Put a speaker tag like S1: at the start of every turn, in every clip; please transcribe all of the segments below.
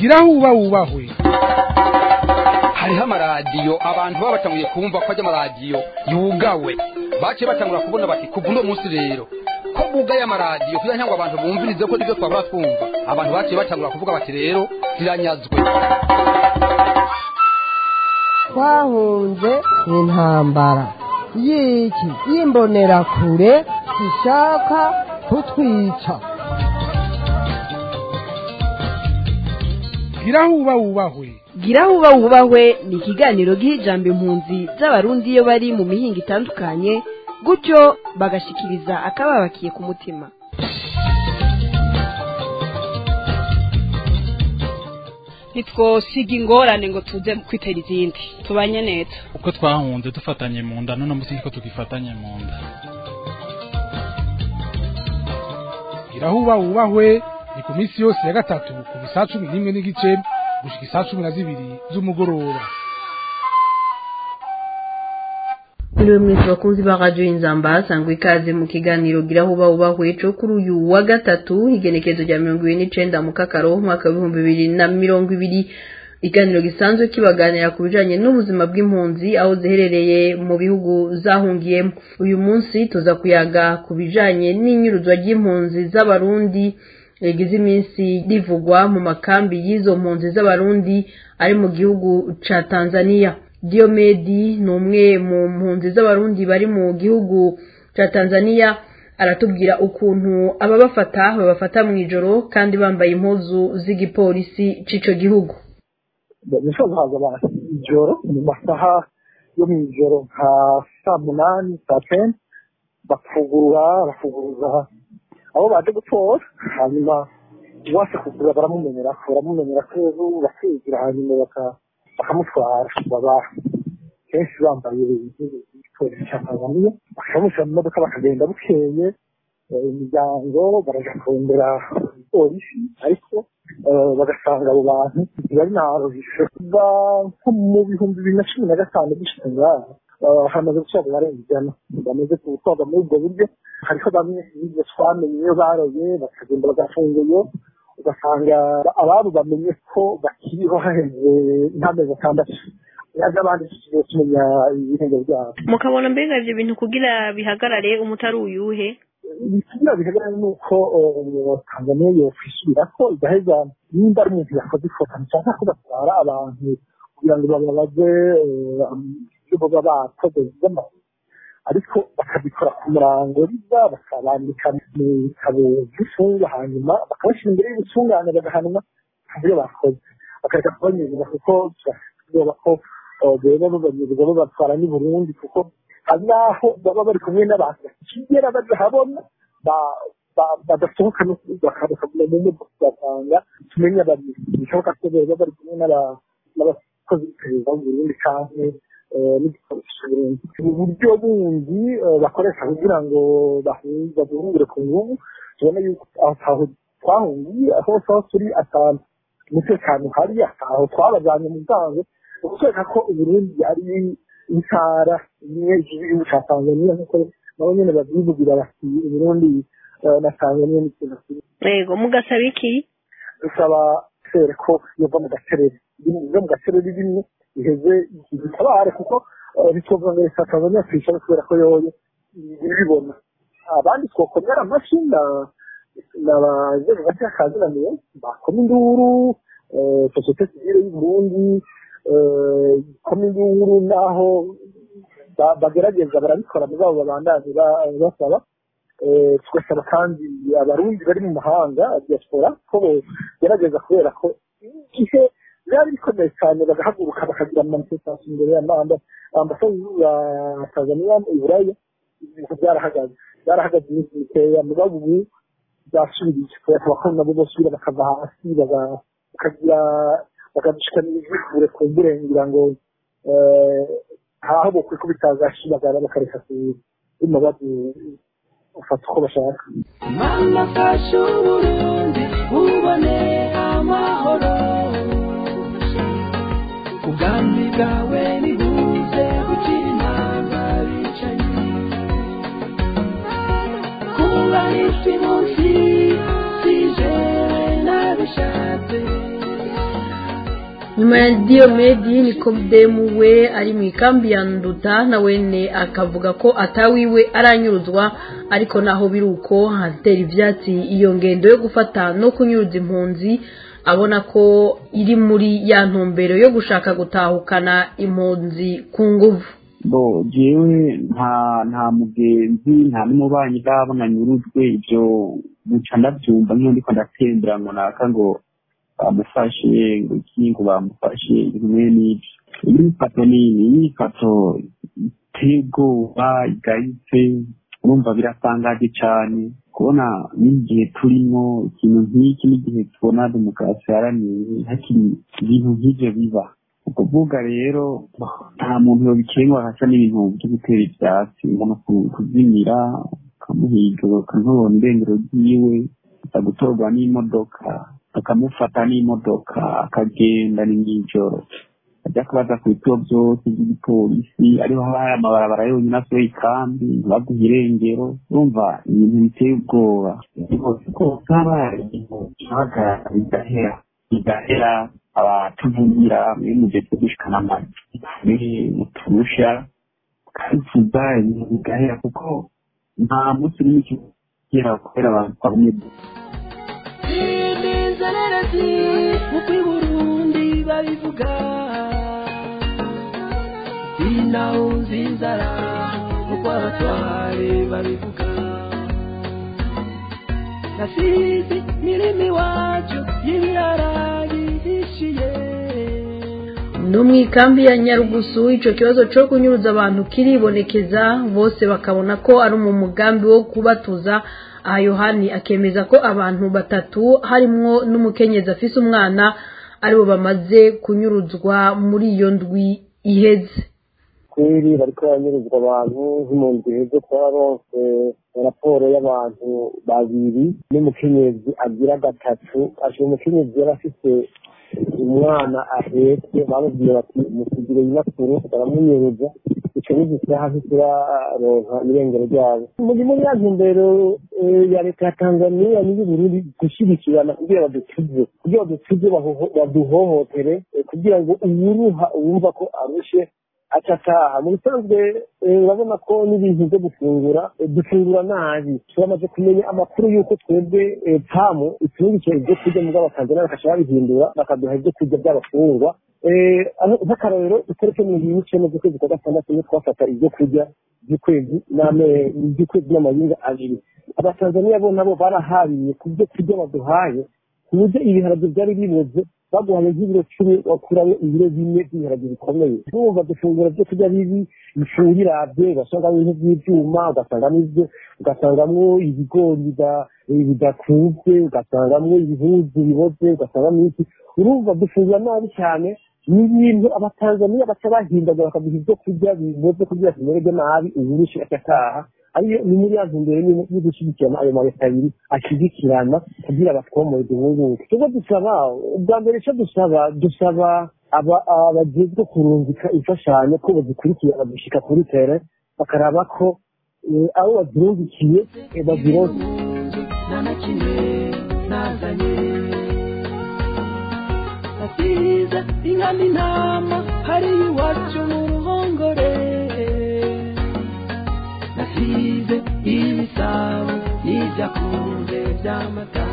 S1: gira huba wubahwe
S2: hariho amaradiyo abantu baba batanguye kumva ko ajya amaradiyo yugawe baciye batangura kubona bati kuva uno munsi rero ko bugaye amaradiyo kugira ngo abantu bumvirize ko nibyo twabura twumva abantu baciye batangura kuvuga bati rero ziranyazwe
S3: twahunze intambara y'iki y'imbonerakure zishaka kutwica
S1: gira huba wubahwe
S4: gira huba wubahwe ni ikiganiro giha ijambo impunzi z'abarundi iyo bari mu mihinga itandukanye gutyo bagashikiriza akababakiye ku mutima
S5: ntitwosiga ingorane ngo tuze kwitera izindi tubanye neza
S6: uko twahunze dufatanye mu nda none munsi niko tugifatanye mu nda
S1: gira huba wubahwe ni ku minsi yose ya gatatu kuva isaa cumi n'imwe n'igice gushika isaa cumi na zibiri z'umugoroba
S7: Mwiriwe mwese bakunzi ba radio Inzamba sangwa ikaze mu kiganiro gira huba ubahwe cyo kuri uyu wa gatatu igenekezo rya 29 mu kakaro mwaka wa 2020 iganiro gisanzwe kibaganira ku bijanye n'ubuzima bw'impunzi aho ziherereye mu bihugu zahungiyemo uyu munsi tuza kuyaga ku bijanye n'inyuruzwa ry'impunzi z'abarundi yagize iminsi rivugwa mu makambi y'izo mpunzi z'abarundi ari mu gihugu ca Tanzania Diomedi ni umwe mu mpunzi z'abarundi bari mu gihugu ca Tanzania aratubwira ukuntu ababafata babafata mu ijoro kandi bambaye impuzu z'igipolisi c'ico gihugu
S8: nifuza haza abantu ijoro mu masaha yo mu ijoro nka saa munani saa kenda bafungura bafunguruza abo baje gutora hanyuma uwase kugura baramumenyera baramumenyera ko bakigira hanyuma bakamutwara baba kenshi bambaye igipolisi cya tanzaniya bakamushyira mu modoka bakagenda bukeye imiryango baraja kurondera polisi ariko bagasanga abo bantu bari naruhishe kuva nko mu bihumbi bibiri na cumi na gatanu gushyira ngaha hamaze gusaga barenga ijana bamaze gutwarwa muri ubwo buryo hariho bamwe ibyo twamenye iyo baroye bakagenda bagafunguye ugasanga ababo bamenye ko bakiriho haheze nk'amezi atandatu yaje abandi tugiye tumenya ibihembo byabo
S5: mukabona mbega ivyo bintu kugira bihagarare umutari uyuhe
S8: kugira bihagarare ni uko tanzaniya yokwisubira ko igaheza nimba ari umuntu yakoze ikosa nshaka ko batwara abantu kugira ngo bababaze ibyo baba bakoze by'amazi ariko bakabikora ku murango riza bakabandika mu bitabo by'imfungwa hanyuma bakabashyira imbere y'ubutungane bagahanwa ku byo bakoze bakareka kubanyereza kuko turashobora ko rero babanyereza babatwara n'i burundi kuko hari n'aho baba bari kumwe n'abantu bakigera badahabona badasohoka no bakaguma mu modoka ugasanga tumenya babiri bishoboka ko baba bari kumwe n'abakozi b'iperereza mu burundi canke uburyo bundi bakoresha kugira ngo bahungire ku ngubu tubona yuko aho twahungiye hose aho turi atanu umutekano uhari aho twabajyanye mu bwangu ukwereka ko uburundi ari intara imwe y'igihugu cya tanzaniya nk'uko nabo nyine babyivugira bati uburundi na tanzaniya ni ikintu kimwe
S5: yego mugasaba iki
S8: dusaba sere ko yova mu gacerere yo mu gacerere rimwe iheze igitabare kuko ntitwovuga ngo leta tanzaniya twicara kubera ko yoyo ibibona abandi twokomera amashyi n'abazego gake kaziraniye bakoma induru sosiyete sivile y'uburundi ikoma induru n'aho bagerageza barabikora mugabo babandanye basaba tugasaba kandi abarundi bari mu mahanga diaspora ko bogerageza kubera ko igihe byari bikomeye cyane bagahaguruka bakagira amanifestation imbere y'ambasade ya tanzaniya i buraya ibintu byarahagaze byarahagaze iminsi mikeya mugabo ubu byasubiriye kubera ko nabo bosubira bakava hasi bakagira bakadushikana ijwi kure ku mbure ngira ngo haho bokwikubita agashi bakareka kubima ufata uko bashaka
S9: mama fasha uburundi ubone amahoro ubwami bwawe nibuze gukira intanga bicaye kuba isi munsi sije nabishatse
S7: hanyuma ya diyomedi nikodemu we ari mu ikambi ya nduta na wene akavuga ko atawiwe aranyuruzwa ariko naho biri uko hatera ibyatsi iyo ngendo yo gufata no kunyuruza impunzi abona ko iri muri ya ntumbero yo gushaka gutahukana impunzi ku nguvu
S10: bo jewe nta nta mugenzi nta n'umubanyi ndabona nyurujwe ibyo guca ndabyumva nk'iyo ndiko ndatembera ngo naka ngo bamufashe ngo iki ngo bamufashe bimwe n'ibyo imyifato nini imyifato iteye ubwoba igayitse urumva biratangaje cyane kubona n'igihe turimo ikintu nk'iki n'igihe tubona demokarasi yaraniye hakiri ibintu nk'ibyo biba ukuvuga rero nta muntu yobikengwa hasa n'ibintu byo gutera ibyatsi umuntu kuzimira ukamuhiga ukanubona irengero ryiwe gutorwa n'imodoka bakamufata n'imodoka akagenda ni mw'ijoro ajya kubaza ku bituo byose by'igipolisi ariho haba hari amabarabara yonyine asohoye ikambi ntibaguhe irengero urumva ibintu biteye ubwoba rwose haba hari ibintu bihagarara bigahera bigahera abatuvugira muri mugeze gushikana amajwi muturusha ukabivuga ibintu bigahera kuko nta munsi n'imwe kigera kubera abantu twabumye
S9: inzererezi uko i burundi babivuga sinawuzi inzara uko abatware babivuga nasizi mirimo iwacu y'ibirara bihishiye
S7: no mu ikambi ya nyarugusu icyo kibazo cyo kunyuruza abantu kiribonekeza bose bakabona ko ari mu mugambi wo kubatuza aha yohani akemeza ko abantu batatu harimwo n'umukenyezi afise umwana aribo bamaze kunyuruzwa muri iyo ndwi iheze
S11: kweri bariko baranyuruzwa abantu nk'impunzi iheze twararonse raporo y'abantu babiri n'umukenyezi agira gatatu ashe umukenyezi yari afise umwana ahetse bamubwiye bati musigire nyinakuru baramunyuruza ico n'igisaha ntituraronka irengero ryabo muri muri ya ntumbero ya leta ya tanzaniya n'iy'uburundi gushyigikirana kugira badutuze kugira badutuze baduhohotere kugira ngo uwuruha uwumva ko arushe aca ataha mu bisanzwe urabona ko n'ibintu byo gufungura dufungura nabi turamaze kumenya amakuru y'uko twebwe pamu itungikiye ibyo kurya mu bw'abatanzaniya bakasha babihindura bakaduha ibyo kurya by'abafungwa nk'akarorero itariki mirongo ine n'icyenda z'ukwezi kwa gatandatu niyo twafata ibyo kurya by'ukwezi by'ukwezi n'amayinga abiri abatanzaniya bo nabo barahariye ku byo kurya baduhaye ku buryo ibiharage byari biboze baguhaye nk'ibiro cumi wakuramo ibiro bine by'ibiharage bikomeye numva dufungura byo kurya bibi bifungirabye ugasangamo ibintu by'ibyuma ugasangamo ibyo ugasangamo ibigori bidakuzwe ugasangamo ibihuzu biboze ugasangamo iki urumva dufungura nabi cyane ni ibintu abatanzaniya baca bahindaga bakaduha ibyo kurya biboze kugira tumererwe nabi uburushi agataha ariyo ni muri ya ntumbero yo gushyigikirana ayo maleta abiri ashyigikirana kugira batwomore duhunguke tujya dusaba ubwa mbere icyo dusaba dusaba abagezwe kurungika imfashanyo ko bazikurikirana gushyika kuri tere bakaraba ko abo bazirungikiye bazironse
S9: nta na kimwe nazanye nasize inka n'intama hariya iwacu mu ruhongore nasize ibisabo n'ibyakunze by'amata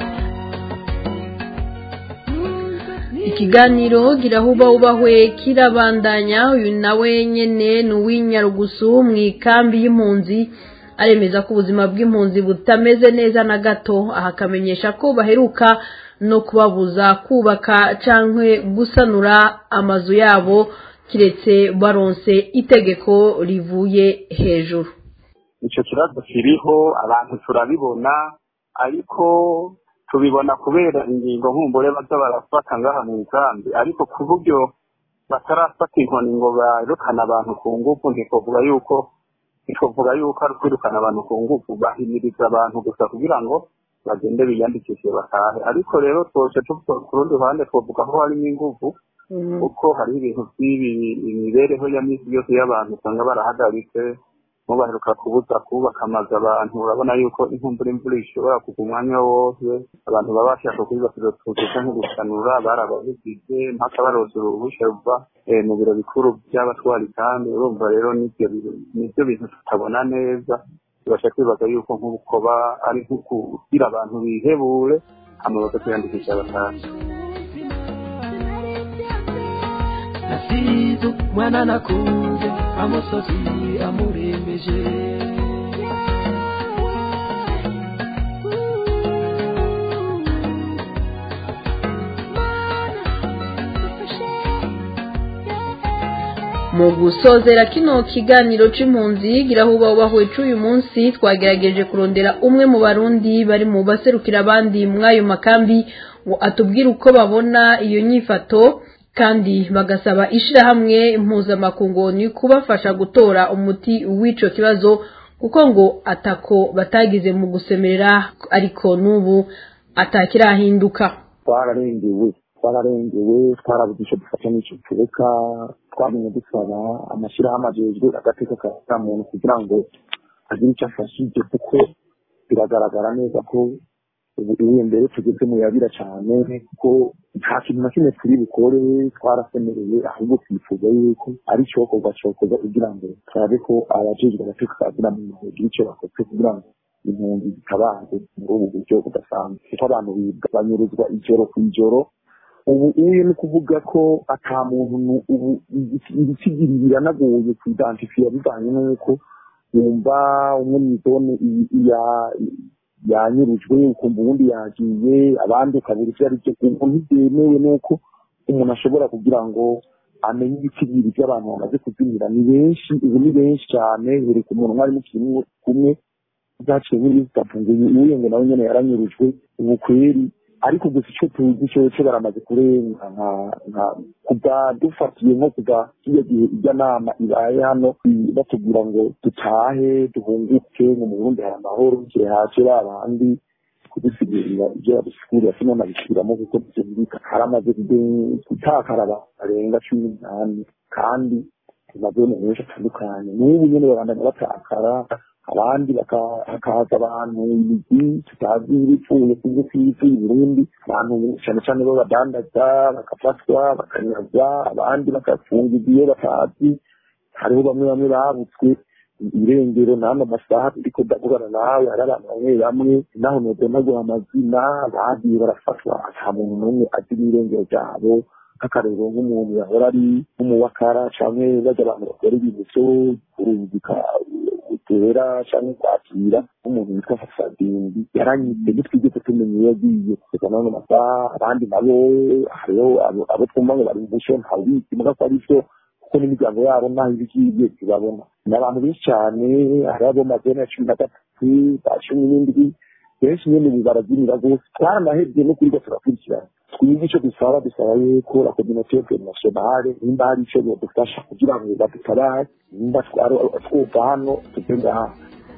S7: ikiganiro girahuba ubahwe kirabandanya uyu nawe nyene ni uw'inyarugusu mu ikambi y'impunzi aremeza ko ubuzima bw'impunzi butameze neza na gato aha akamenyesha ko baheruka no kubabuza kubaka cyangwa gusanura amazu yabo kiretse baronse itegeko rivuye hejuru
S10: icyo kibazo kiriho abantu turabibona ariko tubibona kubera ingingo nkumbure baza barafata ngaha mu nkambi ariko ku buryo batarafata inkoni ngo birukane abantu ku ngufu ntitwavuga yuko ntitwavuga yuko ari kwirukana abantu ku ngufu bahimiriza abantu gusa kugira ngo bagende biyandikishe batahe ariko rero twose tuvuga ku rundi ruhande twavuga ko harimo ingufu kuko hariho ibintu by'ibi imibereho ya minsi yose y'abantu usanga barahagaritse bo baheruka kubuza kubaka amazu abantu urabona yuko inkumbura imvura ishobora kugwa umwanya wose abantu baba bashaka kubibasira utuzu canke gusanura barababugize mpaka baroza uruhusha ruva eh, mu biro bikuru by'abatwari kandi urumva rero nivyo bintu- nivyo bintu tutabona neza tubasha kwibaza yuko nk'ubukoba ari nko kugira abantu bihebure hama bakakwiyandikisha batanu
S9: nasize umwana nakunze amusozi amurembeje
S7: mu gusozera kino kiganiro c'impunzi girahuba ubahwe c'uyu munsi twagerageje kurondera umwe mu barundi bari mu baserukira abandi mw'ayo makambi ngo atubwire uko babona iyo nyifato kandi bagasaba ishirahamwe mpuzamakungu ni kubafasha gutora umuti w'ico kibazo kuko ngo atako batagize mu gusemerera ariko n'ubu atakirahinduka
S11: twararengewe twararengewe twarabuze icyo dufata n'icyo tureka twamenye dusaba amashyirahamwe ajejwe agateka ka muntu kugira ngo agire icyo afashije kuko biragaragara neza ko ubu ubu mbere tugeze mu yabira cyane kuko nta kintu na kimwe turi bukore twarasemereye ahubwo twifuza yuko ari cyokorwa cyokorwa kugira ngo turabe ko abajejwe agateka ka muntu bagira icyo bakoze kugira ngo impunzi zitabaze muri ubu buryo budasanzwe kuko abantu bibwa banyuruzwa ijoro ku ijoro ubu uyu ni ukuvuga ko ata muntu nu- ubu ibitsigiri biranagoye kuidantifiya bivanye n'uko wumva umwe mu zone i- iya- yanyurujwe ukumva uwundi yagiye abandi ukabura ivyo ari byo ubu ntibyemewe n'uko umuntu ashobora kugira ngo amenye ibitsigiri by'abantu bamaze kuzimira ni benshi ubu ni benshi cyane buri ku muntu mwari mukiri kumwe zaciye nk'iminsi itatu ngo uyu ngo nawe nyene yaranyurujwe ubu kweri ariko gusa icyo tuzi cyoco baramaze kurenga nka nka kuva dufatiye nko kuva kiriya gihe ijya nama ibaye hano i- batubwira ngo dutahe duhunguke ngo mu burundi hari amahoro kire hace ba bandi kudusigurira ibyo badusigurira sino nabisubiramo kuko byumvika haramaze kude- gutakara abantu barenga cumi n'umunani kandi mu mazone menshi atandukanye n'ubu nyene babandanya batakara abandi baka- hakaza abantu imigwi tutazi ibipfuye kubyo kw'isi i burundi abantu cyane cyane b'abadandaza bagafatwa bakanyazwa abandi bagafungirwa iyo batazi hariho bamwe bamwe babutswe irengero n'ano masaha turiko ndavugana nawe hari abantu bamwe bamwe naho nodonagura amazina bagiye barafatwa ata muntu n'umwe azi n'irengero ryabo nk'akarero nk'umuntu yahora ari nk'umuwakara canke bajya abantu bakora ibintu vyo kurungika utera canke kwakira nk'umuntu witwa fasadindi yaranyitse ntitwigeze tumenya iyo yagiye kugeza n'ano masaha abandi nabo hariho abo- abo twumva ngo bari mu busho ntawizi muga ko ari vyo kuko n'imiryango yabo naho iba igiye tubabona ni abantu benshi cyane hariho abo mazene ya cumi na gatatu ba cumi n'indwi benshi nyene ubu barabyinira rwose twaranahebye no kwiga turakurikirana twebwe icyo dusaba dusaba yuko la communauté internationale nimba hari icyo bodufasha kugira ngo badutabare nimba twari- twumva hano tuve ngaha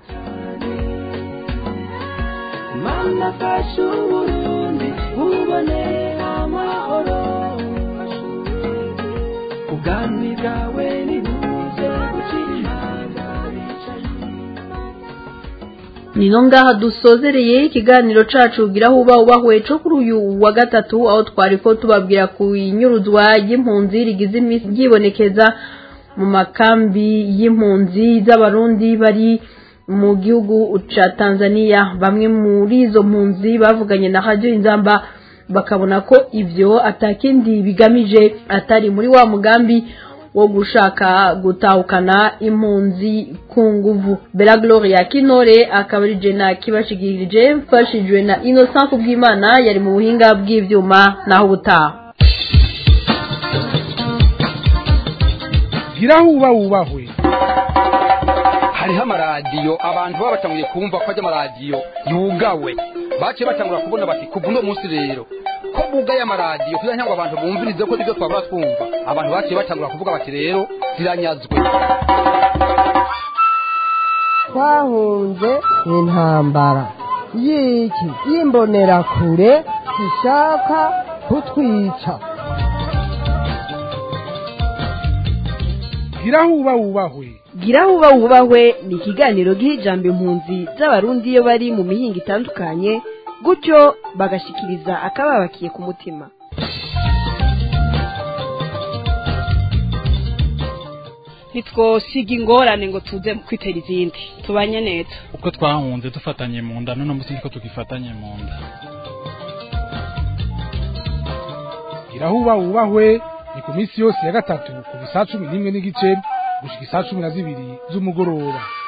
S9: mana fasha uburundi bubone amahoro ubwami bwawe nibuze gukira imanga
S7: nino ngaha dusozereye ikiganiro cacu gira huba ubahwe co kuri uyu wa gatatu aho twariko tubabwira ku inyuruzwa y'impunzi rigize iminsi ryibonekeza mu makambi y'impunzi z'abarundi bari mu gihugu ca Tanzania bamwe muri izo mpunzi bavuganye na Radio Inzamba bakabona ko ivyo atakindi bigamije atari muri wa mugambi wo gushaka gutahukana impunzi ku nguvu bela gloria kinore akaba ari jena kibashigirije mfashijwe na innocent kubw'imana yari mu buhinga bw'ivyuma naho ubutaha
S1: gira huba wubahwe
S2: hariho amaradiyo abantu baba batanguye kumva ko ajya amaradiyo yugawe baciye batangura kubona bati kuva uno munsi rero ko bugaye amaradiyo kugira ngo abantu bumvirize ko nibyo twabura twumva abantu baciye batangura kuvuga bati rero ziranyazwe
S3: twahunze intambara y'iki y'imbonerakure zishaka kutwica
S1: gira huba wubahwe
S4: gira huba wubahwe ni ikiganiro giha ijambo impunzi z'abarundi iyo bari mu mihinga itandukanye gutyo bagashikiriza akababakiye ku mutima
S12: ntitwosiga ingorane ngo tuze kwitera izindi tubanye neza
S6: uko twahunze dufatanye mu nda none munsi ko tugifatanye mu nda
S1: gira huba wubahwe ni ku minsi yose ya gatatu ku bisaha cumi n'imwe n'igice gushika isaha cumi na zibiri z'umugoroba